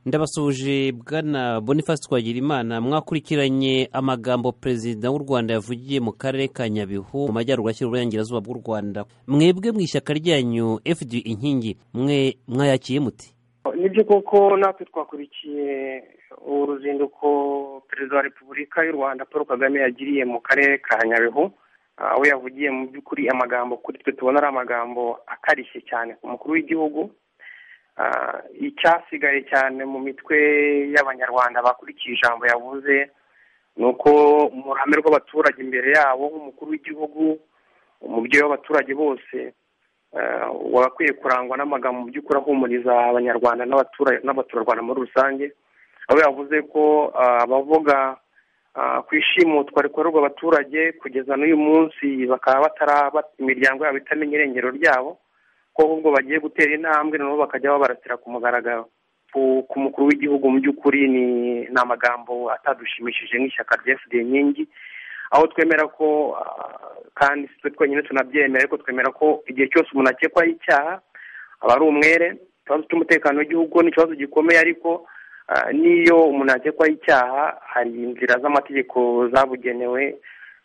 ndabasuje bwana boniface twagirimana mwakurikiranye amagambo perezida w'u rwanda yavugiye mu karere ka nyabihu mu majyaruguru ashyira uburengerazuba bw'u rwanda mwebwe mu ishyaka ryanyu fd inkingi mwe mwayakiye muti nibyo koko natwe twakurikiye uruzinduko perezida wa repubulika y'u rwanda paul kagame yagiriye mu karere ka nyabihu aho yavugiye mu by'ukuri amagambo kuri twe tubona ari amagambo akarishye cyane ku mukuru w'igihugu icyasigaye cyane mu mitwe y'abanyarwanda bakurikiye ijambo yavuze ni uko mu ruhame rw'abaturage imbere yabo nk'umukuru w'igihugu umubyeyi w'abaturage bose wagakwiye kurangwa n'amagambo mu by'ukuri ahumuriza abanyarwanda n'abaturarwanda muri rusange aho yavuze ko abavuga ku ishimutwa rikorerwa abaturage kugeza n'uyu munsi bakaba bataraba imiryango yabo itamenya irengero ryabo ko ahubwo bagiye gutera intambwe noneho bakajya babaratira ku mugaragaro ku mukuru w'igihugu mu by'ukuri ni amagambo atadushimishije nk'ishyaka rya fd nkingi aho twemera ko kandi twe twenyine tunabyemera ariko twemera ko igihe cyose umuntu akekwaho icyaha aba ari umwere ikibazo cy'umutekano w'igihugu ni ikibazo gikomeye ariko n'iyo umuntu yakekwaho icyaha hari inzira z'amategeko zabugenewe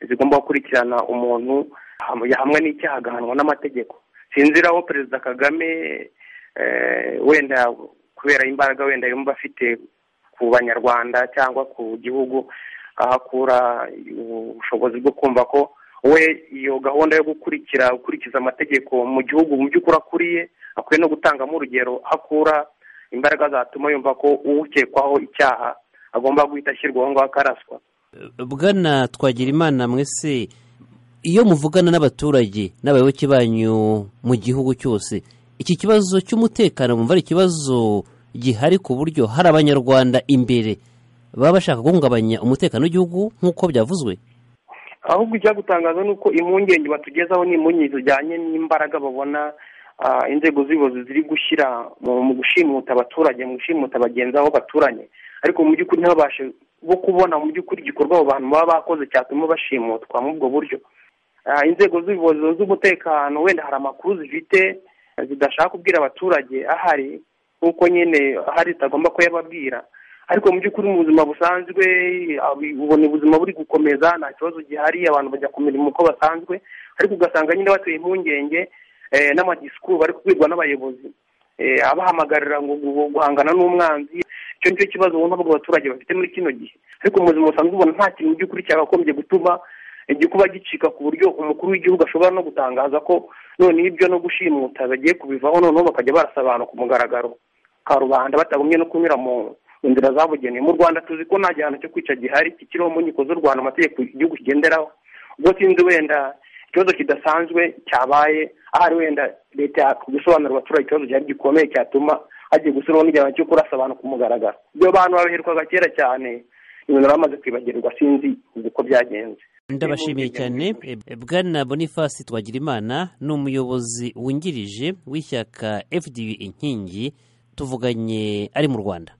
zigomba gukurikirana umuntu hamwe n'icyaha agahanwa n'amategeko sinzira aho perezida kagame wenda kubera imbaraga wenda yumva afite ku banyarwanda cyangwa ku gihugu ahakura ubushobozi bwo kumva ko we iyo gahunda yo gukurikira gukurikiza amategeko mu gihugu mu by'ukuri akuriye akwiye no gutangamo urugero akura imbaraga zatuma yumva ko ukekwaho icyaha agomba guhita ashyirwaho ngaho akaraswa bwana twagira imana mwese iyo muvugana n'abaturage n'abayoboke banyu mu gihugu cyose iki kibazo cy'umutekano mwumva ari ikibazo gihari ku buryo hari abanyarwanda imbere baba bashaka guhungabanya umutekano w'igihugu nk'uko byavuzwe ahubwo icyagutangaza ni uko impungenge batugezaho ni impungenge zijyanye n'imbaraga babona inzego z'ubuyobozi ziri gushyira mu gushimuta abaturage mu gushimuta bagenzi aho baturanye ariko mu by'ukuri ntibabashe bo kubona mu by'ukuri igikorwa abo bantu baba bakoze cyatuma bashimutwa muri ubwo buryo inzego z'ubuyobozi z'umutekano wenda hari amakuru zifite zidashaka kubwira abaturage ahari nk'uko nyine ahari zitagomba kuyababwira ariko mu by'ukuri mu buzima busanzwe ubona ubuzima buri gukomeza nta kibazo gihari abantu bajya ku mirimo uko basanzwe ariko ugasanga nyine bateye impungenge n'amadisikuru bari kubwirwa n'abayobozi abahamagarira ngo guhangana n'umwanzi icyo nicyo kibazo ubona ntabwo abaturage bafite muri kino gihe ariko mu buzima busanzwe ubona nta kintu mu by'ukuri cyakagombye gutuma igikuba gicika ku buryo umukuru w'igihugu ashobora no gutangaza ko noneho ibyo no gushimuta bagiye kubivaho noneho bakajya barasa abantu ku mugaragaro karubanda batagumye no kunyura mu inzira zabugenewe mu rwanda tuzi ko nta gihano cyo kwica gihari kikiriho mu nkiko z'u rwanda amategeko igihugu kigenderaho ubwo sinzi wenda ikibazo kidasanzwe cyabaye ahari wenda leta gusobanurira abaturage ikibazo gihari gikomeye cyatuma hagiye gushyiraho n'igihano cyo kurasa abantu ku mugaragaro ibyo bantu babiherwaga kera cyane ibintu bamaze kwibagirwa sinzi uko byagenze ndabashimiye cyane bwana boniface twagirimana ni umuyobozi wungirije w'ishyaka fda inkingi tuvuganye ari mu rwanda